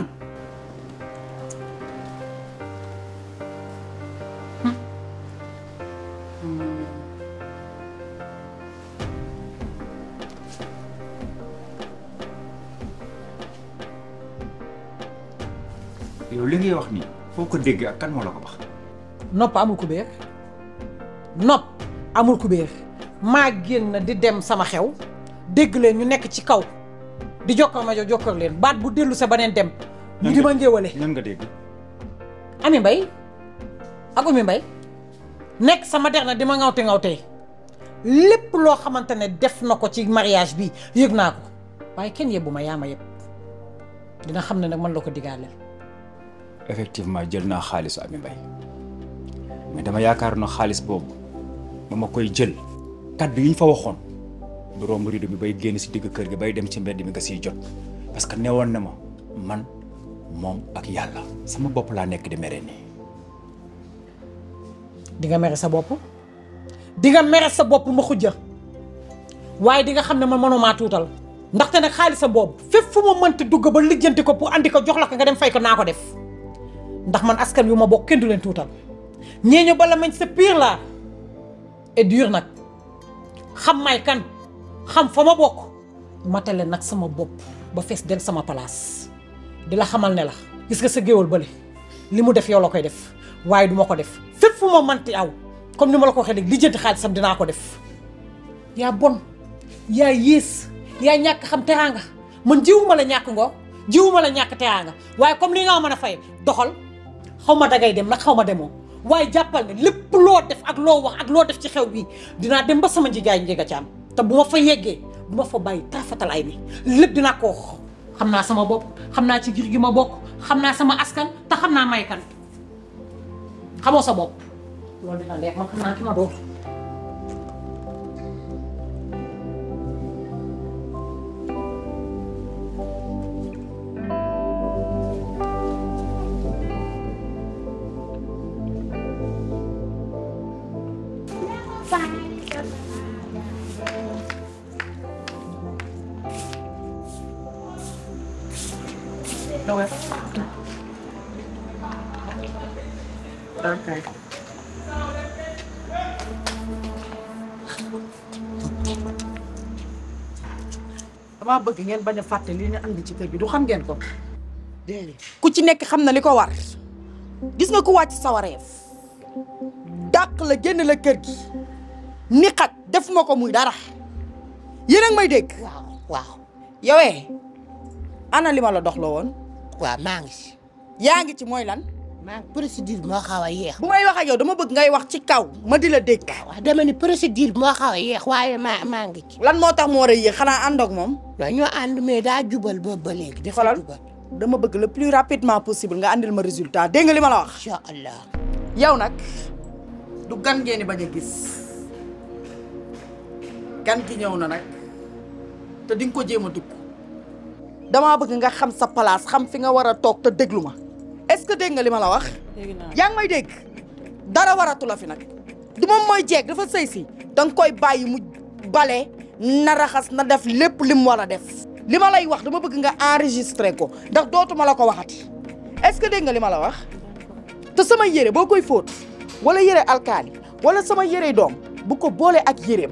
yow li ngay wax nii foo ko dégg ak kan moo la ko wax. nopp amul ku béer nopp amul ku béer maa génn di dem sama xew dégg leen ñu nekk ci kaw di jokkoo ma jo jokkoo leen baat bu dellu sa beneen dem ñu di ma ngéwale ñan nga dégg. ami mbay ak umi mbay nekk sama der na di ma ngawte ngawtee lépp loo xamante ne def na ko ci mariage bi yëg naa ko waaye kenn yebbu ma yaa ma yëpp dina xam ne nag man la ko digaaleel effectivement jël naa xaalisu Ami Mbaye mais dama yaakaar na xaalis boobu ba ma koy jël kaddu yi ñu fa waxoon du romb rido bi bay génn si digg kër gi bay dem ci mbedd mi nga siy jot parce que newoon na ma man moom ak yàlla sama bopp laa nekk di mere nii. di nga mere sa bopp di nga mere sa bopp ma xujja waaye di nga xam ne man mënumaa tuutal ndaxte nag xaalisa boobu fépp fu ma mënti dugg ba lijjanti ko pour andi ko jox la ko nga dem fay ko naa ko def ndax man askan wi ma bokk kenn du leen tuutal ñeeño bala mañ sa pire laa et dur nag xam may kan xam fa ma bokk matale nag sama bopp ba fees del sama place di la xamal ne la gis nga sa géwal bële li mu def yow la koy def waaye du ma ko def fépp fu ma manti aw comme ni ma la ko waxee léegi lijjanti xaalisam dinaa ko def yaa bon yaa yées yaa ñàkk xam teraanga man jiwuma la ñàkk ngoo jiwuma la ñàkk teraanga waaye comme li nga mën a fay doxal xaw ma dangay dem nag xaw ma demoo waaye jàppal ne lépp loo def ak loo wax ak loo def ci xew bi dinaa dem ba sama njigaay njëga caam te bu ma fa yeggee du ma fa bàyyi taafatal ay ni lépp dinaa ko wax xam naa sama bopp xam naa ci gir gi ma bokk xam naa sama askan te xam naa may kan xamoo sa bopp loolu dina leer man xam naa ki ma doon Okay. damaa bëgg ngeen bañ a fàtte li ñu andi ci kër gi du xam ngeen ko. ku ci nekk xam na li ko war gis nga ku wàcc sa wareef dàq la génn la kër gi ni xat def ma ko muy dara yéen a ngi may dégg. waaw waaw yowee ana li ma la dox la woon. waaw maa ngi si. yaa ngi ci mooy lan. maa ngi procédure moo xaw a yeex. bu may wax ak yow dama bëgg ngay wax ci kaw ma di la dégg. waaw dama ni procédure moo xaw a yeex waaye maa maa ngi ci. lan moo tax mu war a yéex xanaa ànd ak moom. waaw ñoo ànd mais daa jubal boobu ba léegi. dafa jubal dama bëgg le plus rapidement possible nga andil ma résultat dégg nga li ma la wax. incha allah. yow nag du gan ngeen di bañ a gis gan gi ñëw na nag te di nga ko jéem a dugg damaa bëgg nga xam sa place xam fi nga war a toog te déglu ma est-ce que dégg nga li ma la wax. yaa ngi may dégg dara waratu la fi nag du moom mooy jeeg dafa sëy si da nga koy bàyyi mu bale na raxas na def lépp li mu war a def li ma lay wax dama bëgg nga enregistré ko ndax dootuma la ko waxati est-ce que dégg nga li ma la wax te sama yére boo koy fóot wala yére alkaali wala sama yére doom bu ko boole ak yéreem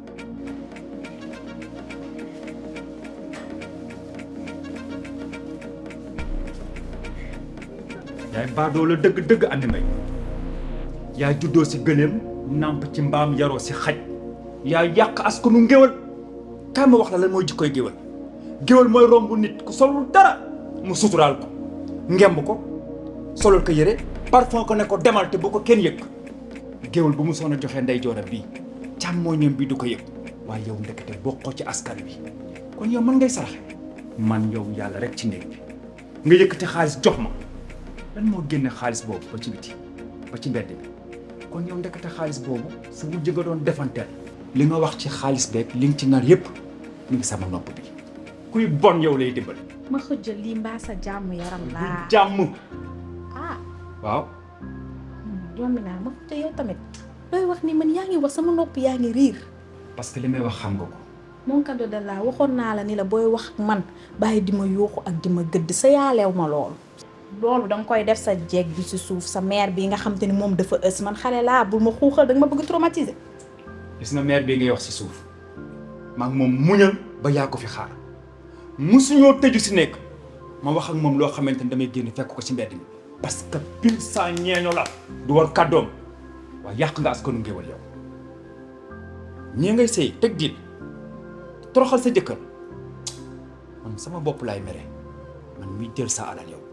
yaay baadoo la dëgg dëgg andi mbay yaay juddoo si gëléem nàmp ci mbaam yaroo si xaj yaay yàq askanu ngéwal kaay ma wax la lan mooy jikkoy géwal géwal mooy romb nit ku solul dara mu suturaal ko ngemb ko solul ko yére parfum ko ne ko demal te bu ko kenn yëg géwal bu mu soon a joxee ndey jooram bii càmmooñam bi du ko yëg waaye yow ndekete bokkoo ci askan wi kon yow mën ngay saraxe man yow yàlla rek ci néeg bi nga yëkkati xaalis jox ma lan moo génne xaalis boobu ba ci biti ba ci mbedd bi kon yow ndekete xaalis boobu su wujj nga doon defanteel li nga wax ci xaalis beeg li nga ci nar yépp mu ngi sama nopp bi kuy bon yow lay dimbali ma xëjjal lii mbaa sa jàmm yaram laa jàmm ah waaw jommi naa ma xëjjal yow tamit looy wax ni man yaa ngi wax sama nopp yaa ngi riir parce que li may wax xam nga ko mon cadeau de la waxoon naa la ni la booy wax ak man bàyyi di ma yuuxu ak di ma gëdd sa yaaleew ma loolu loolu danga koy def sa jeeg bi ci suuf sa mère bi nga xam te ni moom dafa ës man xale laa bul ma xuuxal danga ma bëgg traumatiser gis nga maire bi ngay wax si suuf maa ngi moom muñal ba yaa ko fi xaar musuñoo tëju si nekk ma wax ak moom loo xamante ni damay génn fekk ko ci mbedd mi parce que pile saa ñeeño la du war kàddoom waaye yàq nga askanu ngéwal yow ñii ngay sëy teg diin toroxal sa jëkkër man sama bopp laay mere man muy jël sa alal yow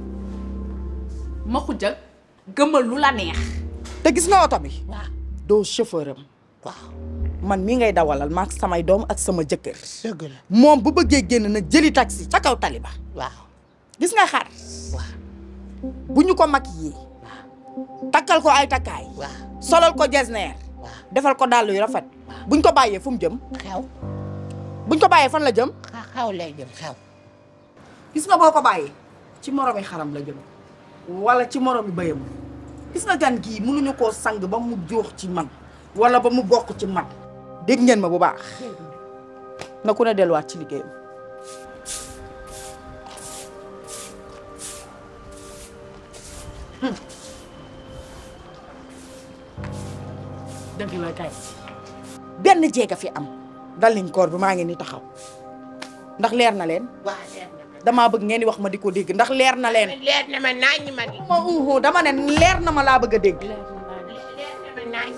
ma xujjal gëmal lu la neex te gis nga oto bi waaw doo chauffeur am waaw man mii ngay dawalal maak samay doom ak sama jëkkër dëgg la moom bu bëggee génn na jëli taxi ca kaw tali ba waaw gis nga xar bu ñu ko mag yi takkal ko ay takkaay solal ko jesneer defal ko dàll yu rafet buñ ko bàyyee fu mu jëm xew buñ ko bàyyee fan la jëm xew lay jëm xew gis nga boo ko bàyyee ci moromi xaram la jëm wala ci moromi bëyam gis nga gan gii mënuñu koo sang ba mu joox ci man wala ba mu bokk ci man dégg ngeen ma bu baax na ku ne delluwaat ci liggéeyam dëgg la kay benn jéeg a fi am dalliñ koor bi maa ngi ni taxaw ndax leer na leen waaw leer na damaa bëgg ngeen di wax ma di ko dégg ndax leer na leen leer na ma naañ ma di ma uhu dama ne leer na ma laa bëgg a dégg leer na ma naañ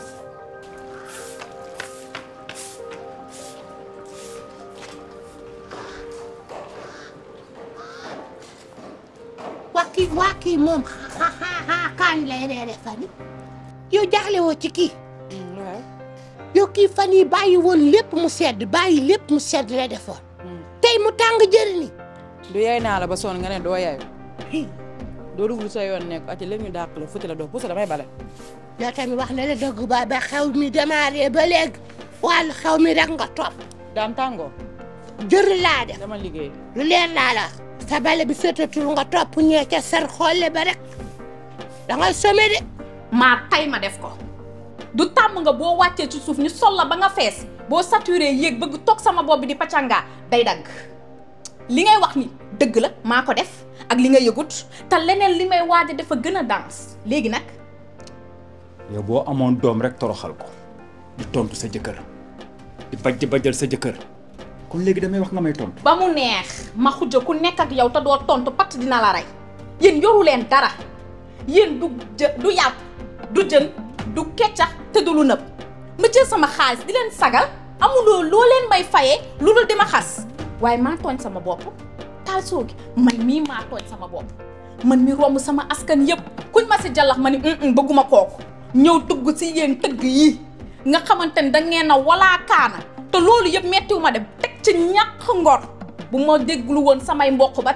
waa kii waa kii moom xa xa xa kañ lay reere fan yi yow jaaxle woo ci kii yow kii fan yi bàyyi woon lépp mu sedd bàyyi lépp mu sedd la defoon tey mu tàng jëri ni du yaay naa la ba sonn nga ne doo yaayu doo dugg sa yoon nekk ati léegi ñu dàq la futti la doo pusa damay bale yow tamit wax na la dëgg ba ba xew mi démarré ba léegi wàllu xew mi rek nga topp daam tàngoo jëri laa def dama liggéey lu leer laa la sa bale bi sëtatul nga topp ñee ca sar xolle ba rek dangay some de maa tay ma def ko du tàmm nga boo wàccee ci suuf ñu sol la ba nga fees boo saturé yéeg bëgg toog sama bopp bi di paccangaa day dagg li ngay wax ni dëgg la maa ko def ak li nga yëgut te leneen li may waaj a dafa gën a dans léegi nag yow boo amoon doom rek toroxal ko di tontu sa jëkkër di bajj bajjal sa jëkkër kon léegi damay wax nga may tontu. ba mu neex ma xujja ku nekk ak yow te doo tontu patt dina la rey yéen yoru leen dara yéen du jë du yàpp du jën du keccax te du lu nëb ma jël sama xaalis di leen sagal amuloo loo leen may fayee lu dul di ma xas waaye maa tooñ sama bopp taal soogi man mii maa tooñ sama bopp man mi romb sama askan yëpp kuñ ma si jallax ma ni bëgguma kooku ñëw dugg si yéen tëgg yi nga xamante ni da ngeen a walaa kaana te loolu yëpp mettiwu ma dem teg ci ñàkk ngor bu ma dégglu woon samay mbokk ba tey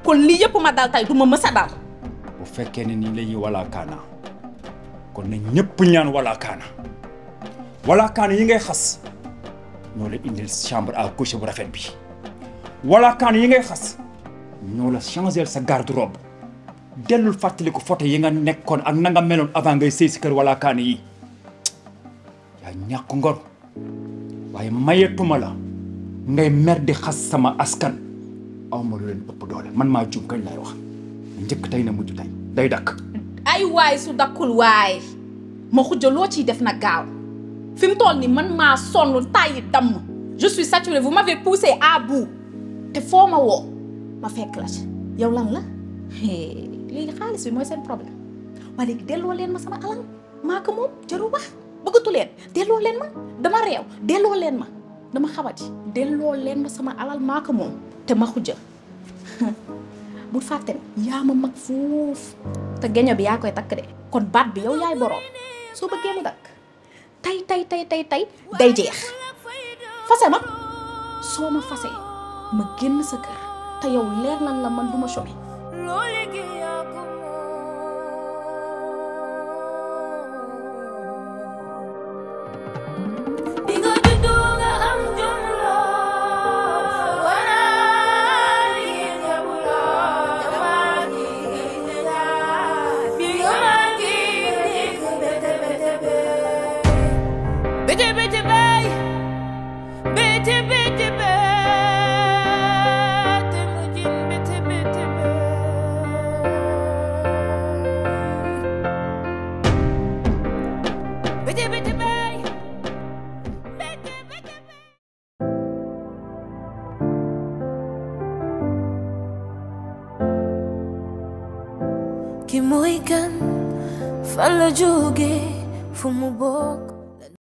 kon lii yëpp ma dal tey du ma mës a dal bu fekkee ne nii la ñuy wala kaana kon na ñëpp ñaan wala kaana wala kaana yi ngay xas ñoo la indil chambre à coucher bu rafet bi wala kaana yi ngay xas ñoo la changer sa garde-robe dellul fàttaliku photo yi nga nekkoon ak na nga meloon avant ngay sëy si kër wala kaana yi yaa ñàkk ngor waaye mayetuma la ngay mer di xas sama askan aw ma lu leen ëpp doole man maa jum kañ lay wax njëkk tey na mujj tey day dakk ay waay su dakkul waay ma xujja loo ciy def na gaaw fi mu toll ni man maa sonn tàyyi damm je suis saturée vous m'avez poussé à bout te foo ma woo ma fekk la ci yow lan la léegi xaalis bi mooy seen problème waaye léegi delloo leen ma sama alal maa ko moom jarul wax bëggatu leen delloo leen ma dama réew delloo leen ma dama xamati delloo leen ma sama alal maa ko moom te ma xujja bul fàtte ne yaa ma mag fuuf te geño bi yaa koy takk de kon baat bi yow yaay boroom soo bëggee mu dakk tey tey tey tey tey day jeex fase ma soo ma fase ma génn sa kër te yow leer nan la man du ma chômer Bitte, bitte, bay. Bitte, bitte, bitte, mujin, bitte, bitte, bay. Bitte, bitte, bay. Ki mooy kan fan la jóge fu mu bokk